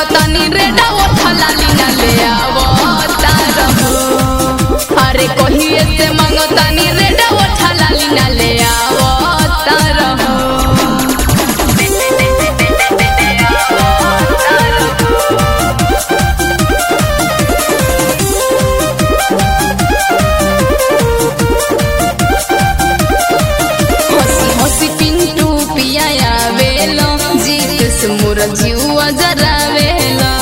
मांगतानी रेडा ओठा लाली ना ले आवता रहो अरे कहिए से मांगतानी रेडा ओठा लाली ना ले आवता रहो हंसी हंसी पिंटू पिया आवेलो जीत से मोर जीवा जरावेलो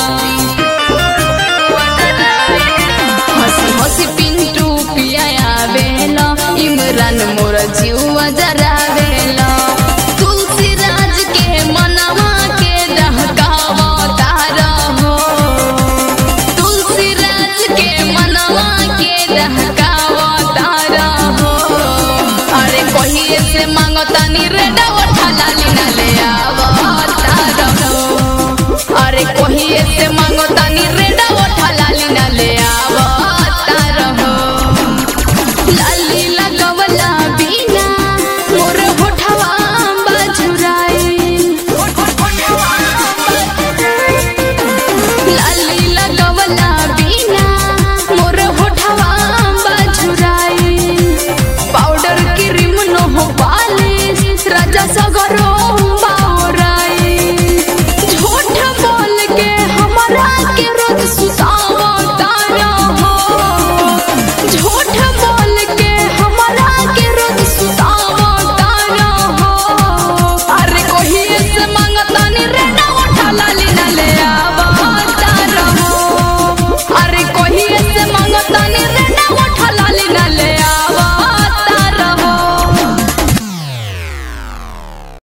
हंसी हंसी पिंटू पिया आवेलो इमरान मोर जीवा जरावेलो तुलसी राज के मनवा के दहकावता रहो तुलसी राज के मनवा के दहकावता रहो अरे कहिए से मांगतानी रेडा ओठा लाली ना ले आवता रहो अरे कहिए से